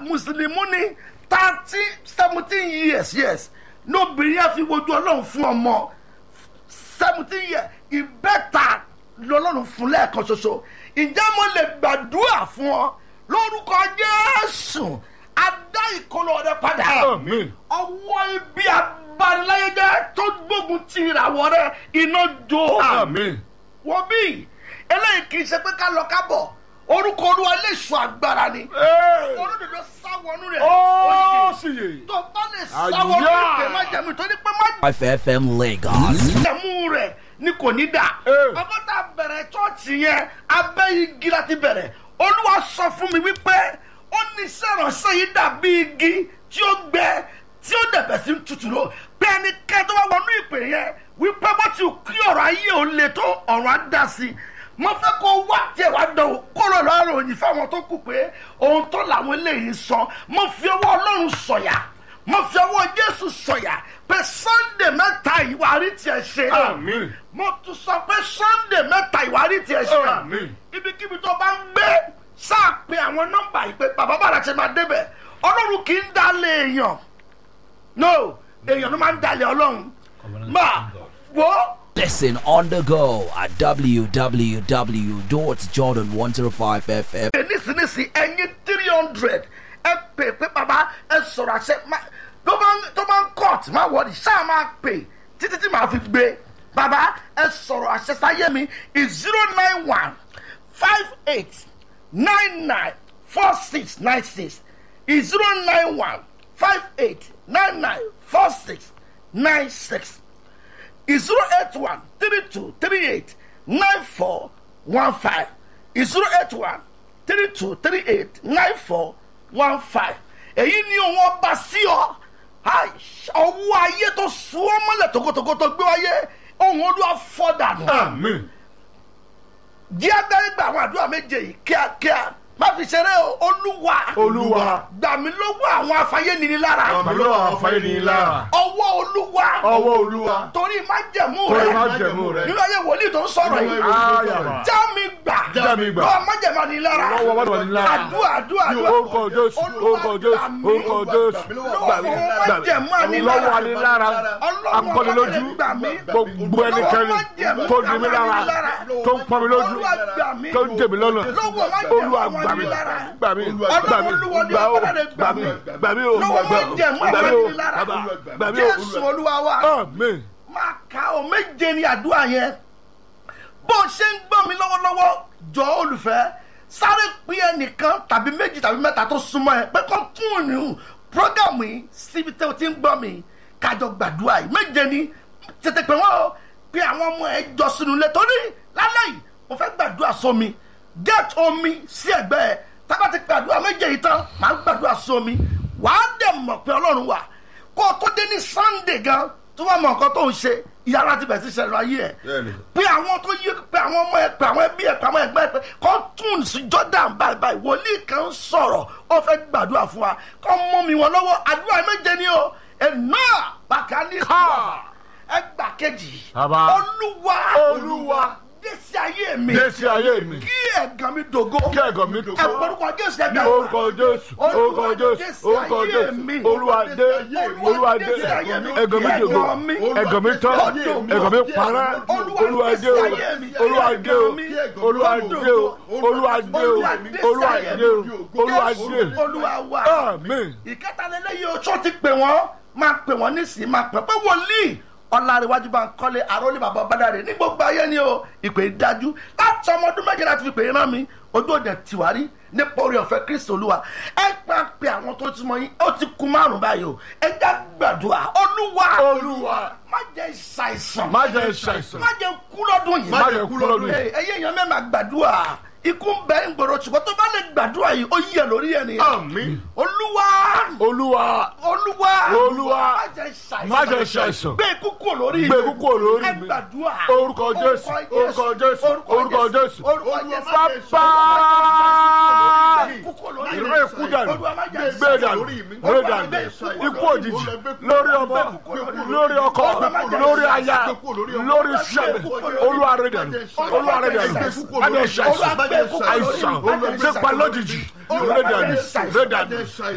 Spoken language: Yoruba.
mùsùlùmí ní thirty seventeen years yes lóbìnrin yẹn fi wojú ọlọ́run fún ọmọ seventeen years ìbẹ́ta lọ́lọ́run fún lẹ́ẹ̀kan ṣoṣo ǹjẹ́ mo lè gbàdúrà fún ọ lórúkọ jésù adá ìkọlọ rẹ padà Àmín. ọwọ́ ibi abaniláyéjẹ́ tó gbógun ti ìràwọ̀ rẹ iná jó Àmín. wọ́n bí eléyìí kì í ṣe pé ká lọ kábọ̀ orúkọ olúwa lè sọ agbára ni Ee. olódodo sáwọnú rẹ Ó sì yè. tó bá lè sáwọnú Àyà. ìpè má jẹ̀mú torí pé má FFM Lagos. jẹ̀mú rẹ̀ ni kò ní dà Ee. ọgbọ́n tá a bẹ̀rẹ̀ chọ́ọ̀chì yẹn abẹ́ igi láti bẹ̀rẹ̀ olúwa sọ fún mi wípé ó ní sẹ́rànṣẹ́ yìí dàbí igi tí ó gbẹ tí ó dẹ̀bẹ̀ sí tutù lọ pé ẹnikẹ́ni tó bá wọnú ìpè yẹn wípé bó ti kí ọ̀rọ̀ ayé ò le tó ọ̀rọ̀ á dá sí i mo fẹ́ kó wá tiẹ̀ wá dán o kó lọ lọ́rọ̀ òyìn fáwọn tó kù pé ohun tó làwọn eléyìí sọ mo fi ọwọ́ ọlọ́run sọ̀yà mo fi ọwọ́ jésù sọ̀yà pé sunday mẹ́ta ìwárí tiẹ̀ ṣe Àmín. mo tún sọ pé sunday mẹ́ta ìwárí tiẹ̀ ṣe Àmín. ibikíbi tó bá ń gbé sáà pé àwọn nọ́mbà yìí pé bàbá bàrà ṣe máa débẹ̀ ọlọ́run kì í dalẹ̀ èèyàn no èèyàn ló máa ń dalẹ̀ ọlọ́run máa wò ó. Listen on the go at www.jordan105fm. pè nísinsìnyí ẹyin three hundred ẹ pè pé bàbá ẹ sọ̀rọ̀ àṣẹ má- tó bá ń tó bá ń court má wọlé ṣáà máa pè títí tí màá fi gbé bàbá ẹ sọ̀rọ̀ àṣẹ sáyé mi is zero nine one five eight nine nine four six nine six is zero nine one five eight nine nine four six nine six is zero eight one three two three eight nine four one five is zero eight one three two three eight nine four one five èyí ni òun ọba sí ọ Ai, ọwọ́ ayé tó sún ọ mọ́lẹ̀ tókótókó tó gbé wáyé ohun olúwa fọ́ dànù Àmín. jí agbárí gba àwọn àdúrà méje yìí kíákíá má fi ṣeré o olúwa Olúwa. gbà mí lọ́wọ́ àwọn afáyénini lára Àmì ló àwọn afáyé ní lára. ọwọ́ olúwa Ọwọ́ Olúwa. torí májẹ̀mú Torí rẹ májẹ̀mú rẹ. nínú ayé wòlíì tó ń sọ̀rọ̀ yìí Ayàbá. já mi gbà Já mi gbà. lọ́wọ́ májẹ̀mú ni lára Lọ́wọ́ májẹ̀mú ni lára. àdúrà àdúrà àdúrà Orúkọ Jésù. Orúkọ Jésù. Orúkọ Jésù. lọ́wọ́ májẹ̀mú ni Lọ́wọ́ lára ni lára. Akọ́nilójú. Gbogbo ẹnikẹ́ni tó di mí lára. Tó ń pọ́n mi lójú. Tó ń dè mí lọ́nà. Olúwa gbà mí. Gbà mí. Gbà mí. Gbà ó. Gbà mí. Gbà mí o. lọ́wọ́ Gbà májẹ̀mú gbà mí o. ni lára Bàbá. Gbà mí jésù o. olúwa wa Àmín. máa ka ọ méje ní àdúrà yẹn bó o ṣe ń gbọ́ mi lọ́wọ́lọ́wọ́ jọ olùfẹ́ sáré pín ẹnìkan tàbí méjì tàbí mẹ́ta tó súnmọ́ ẹ pé kó tún ìrìn prógámù yìí síbi tí o ti ń gbọ́ mi kájọ gbàdúrà yìí méje ni tètè pé wọ́n o pé àwọn ọmọ ẹ jọ sínú ilé torí lálẹ́ yìí mo fẹ́ gbàdúrà sómi get omi sí ẹ̀gbẹ́ ẹ tábà ti gbàdúrà méje yìí tán màá gbàdúrà sómi wàá dẹ̀ mọ̀ pé ọlọ́run wà kó o tó dé ní sunday gan tó bá mọ nǹkan tó ń ṣe ìyára ti bẹ̀rẹ̀ sí ṣẹlẹ̀ ayé ẹ̀ Bẹ́ẹ̀ni. pé àwọn tó yí pé àwọn ọmọ ẹ pé àwọn ẹbí ẹ pé àwọn ẹgbẹ́ ẹ pé kọ́ tún sí jordan báyìí báyìí wòlíì kan ń sọ̀rọ̀ ó fẹ́ gbàdúrà fún wa kọ́ mú mi wọn lọ́wọ́ àdúrà méje ni o ẹ̀ náà bàkà ní Ká. ẹgbà kejì Bàbá. olúwa Olúwa. dẹ́sí ayé mi Dé sí ayé mi. kí ẹ̀gàn mi dògo Kí ẹ̀gàn mi ẹ dògo. porúkọ jésù Ní ẹgbẹ́ orúkọ Jésù. Orúkọ Jésù. Orúkọ Jésù. Olúwa dé. Olúwa dé. Ẹ̀gàn mi dògo. Ẹ̀gàn mi tán. Ẹ̀gàn mi parẹ́. Olúwa dé o. Olúwa dé o. Olúwa dé o. Olúwa dé o. Olúwa dé o. Olúwa dé o. olúwa wa Àmín. ìkẹtàlélẹ́yìí oṣù ti pè wọ́n máa pè wọ́n nísìnyí máa pè pé wòlíì ọ̀làríwájú bá ń kọ́lé àròlé bàbá bàdàrè ní gbogbo ayé ni o ìpè dájú láti ọmọ ọdún méje láti fi pè é rán mi ojú òde tiwárí nípa orí ọ̀fẹ́ kristu olúwa ẹ gbà pé àwọn tó ti mọ yín ó ti kú márùn báyìí o ẹ já gbàdúrà olúwa Olúwa. má jẹ́ ṣàìsàn Má jẹ́ ṣàìsàn. má jẹ́ kú lọ́dún yìí Má jẹ́ kú lọ́dún yìí. ẹyẹ èèyàn mẹ́ma gbàdúrà ikú ń bẹ ń gbòòrò ṣùgbọ́n tó bá lè gbàdúrà yìí ó yẹ lórí ẹni Àmín. olúwa Olúwa. olúwa Olúwa. má jẹ́ ṣàìsàn Má jẹ́ ṣàìsàn. gbé ikú kúrò lórí Gbé ikú kúrò lórí ẹ mi. gbàdúrà Orúkọ Jésù. Orúkọ Jésù. Orúkọ Jésù. orúkọ jésù Bàbá. ikú kúrò lórí Ìró mi. ikú dànù. Olúwa má jẹ́ Gbé dànù. Gbé dànù. Ikú òjijì. Lórí ọmọ. Lórí ọkọ. Lórí aya. Lórí iṣẹ́. Olúwa rẹ̀ dànù. Olúwa rẹ̀ dànù. Má jẹ́ ṣàìsàn. Àìsàn. Ṣé pa lójijì. Rẹ̀ dànù. Rẹ̀ dànù.